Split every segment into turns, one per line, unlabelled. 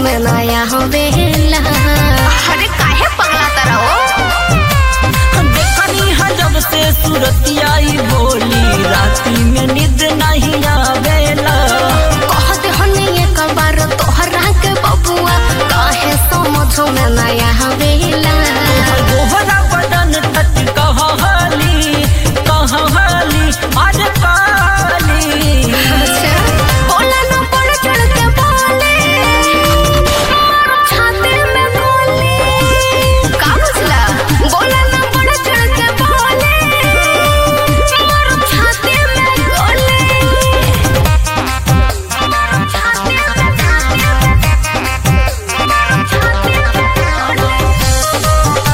में नया हवेला
अरे काहे पगला तरह हो
देखनी है जब से सूरतिया ई बोली राती में नींद नहीं आवेला
कहते हनी एक बार तोहरा के बबुआ काहे समझ में नया हवेला
गोहरा बदन तट कहली कहली आज काली
अच्छा बोला ना बढ़ चढ़ के बोले छाती में गोली का बुझला बोला ना बढ़ चढ़ के बोले मारो छाती में गोली छाती में छाती में गोली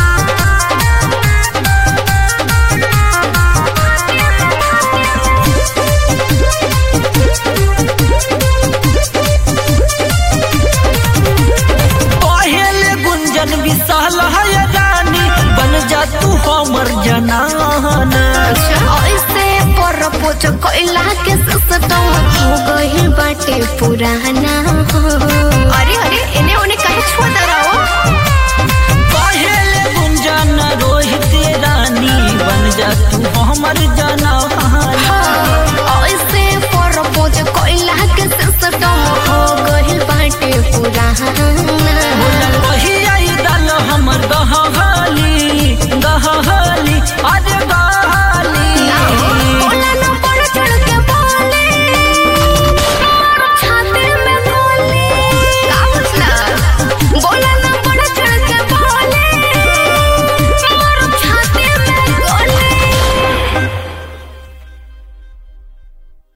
पहले गुंजन विशाल है रानी बन जा तू हमर जनाना
ऐसे पर पोच कोइला के सिस्टम हो गई बाटे पुराना हो
अरे अरे इन्हें